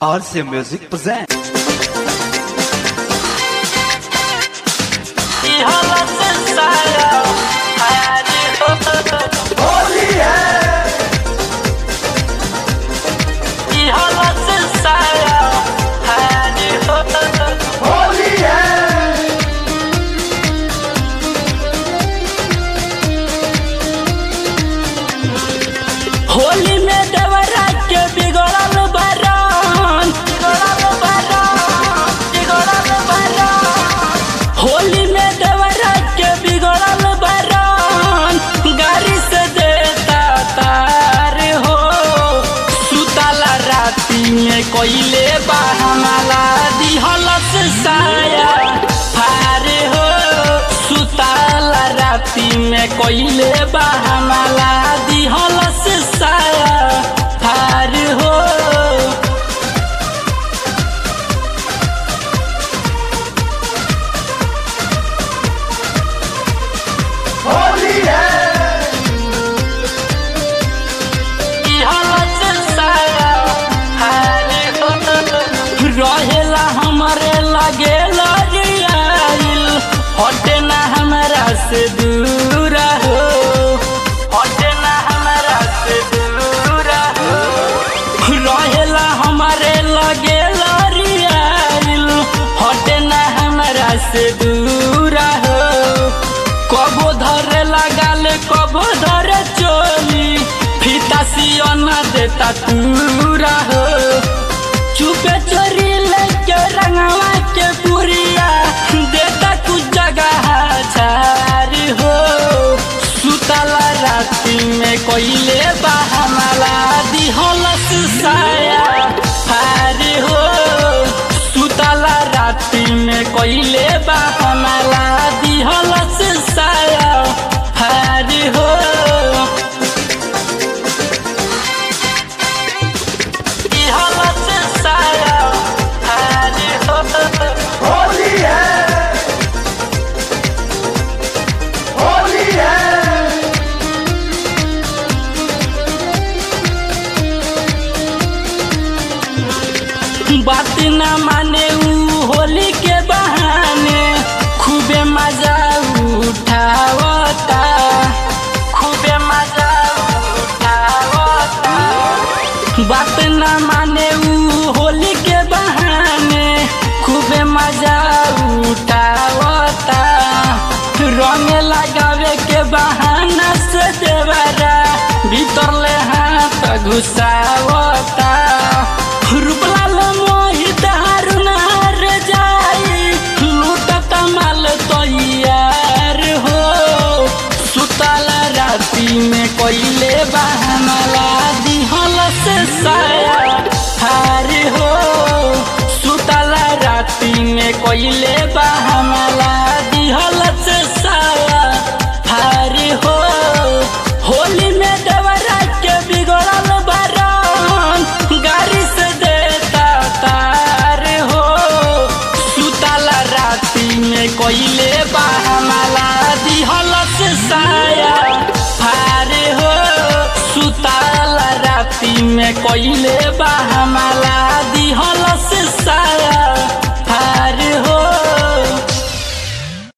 RC Music presents. Holi में देवरा के बिगड़ल बरन बिगड़ल बरन बिगड़ल बरन होली में देवरा के बिगड़ल बरन गाड़ी से देता तार हो सुतला राती में कोइले बहमला दिहलस साया फार हो सुतला राती में कोइले बहमला दिहलस साया फार हो रहेला हमारे लगे लगियाइल हटे ना हमारा से दूर हो हटे ना हमारा से दूर हो रहेला हमारे लगे लगियाइल हटे ना हमारा से दूर हो कबो धरे लगाल कबो धरे चोली फीता सियना देता तूरा हो चुपे चोरी लेके रंगवा के पुरिया देता कुछ जगह झार हो सुतला राती में कोइले बहमला दिहलस साया हार हो सुतला राती में कोइले बहमला दिहलस साया हार हो दिहलस साया हार हो होली है होली है बात न माने ऊ होली के बहाने खूबे मजा उठावता खूबे मजा उठावता बात न माने ऊ होली के बहाने खूबे मजा उठावता रंग लगावे के बहाना से देवरा भीतर ले हाथ घुसावता रूपलाल मोहित हारुनार जाई लूटत माल तैयार हो सुतल राती में कोइले बहा